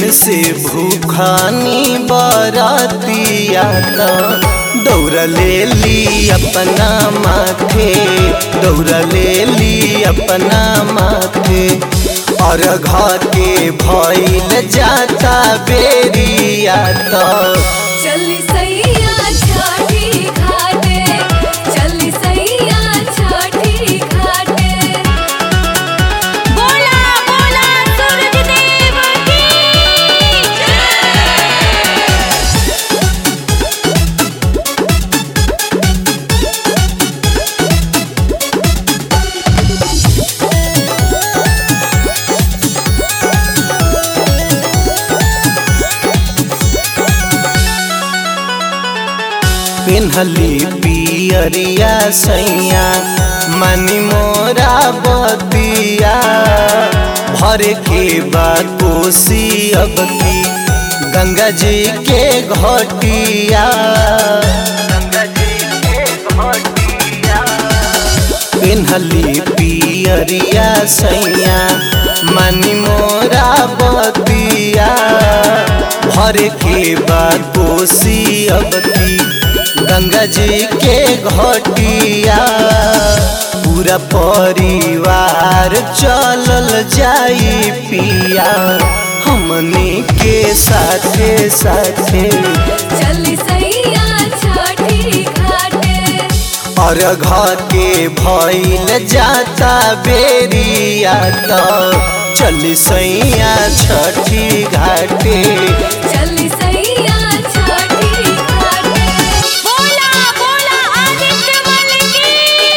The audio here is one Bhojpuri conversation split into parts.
से भूखानी बरातिया त दौड़ ले ली अपना माथे दौड़ ले ली अपना माथे और घर के भइल जाता बेरिया त चली सैया छठी घाटे चली सैया छठी घाटे बोला बोला सूरज देव की पिन्हली पियरिया सैया मनी मोरा बतिया भर के बाद कोसी अब की गंगा जी के घटिया गंगा जी के घटिया पिन्हली पियरिया सैया मनी मोरा बतिया भर के बाद कोसी अब की गंगा जी के घटिया पूरा परिवार चलल जाई पिया हमनी के साथे साथे चली सैया छठी घाटे और घर के भइल जाता बेरिया त चली सैया छठी घाटे चली सैया छठी घाटे बोला बोला आदित्य मल की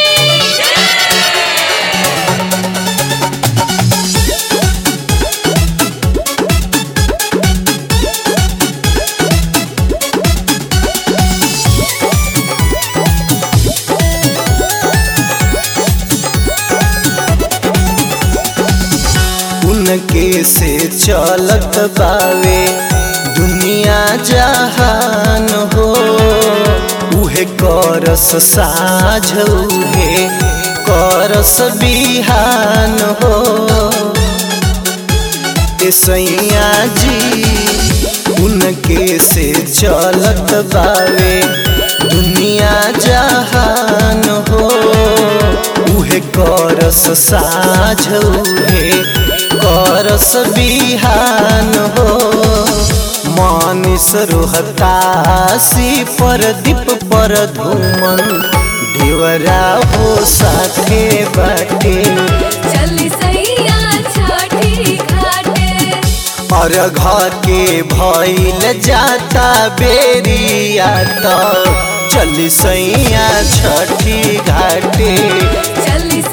उनके से चलत बावे दुनिया जहान हो उहे करस साझ उहे करस बिहान हो ए सैया जी उनके से चलत बावे दुनिया जहान हो उहे करस साझ उहे करस बिहान हो मानिस रोहतासी पर दीप पर धूमन देवरा हो साथे बाटे चली सैया छठी घाटे और घर के भइल जाता बेरिया त चली सैया छठी घाटे चली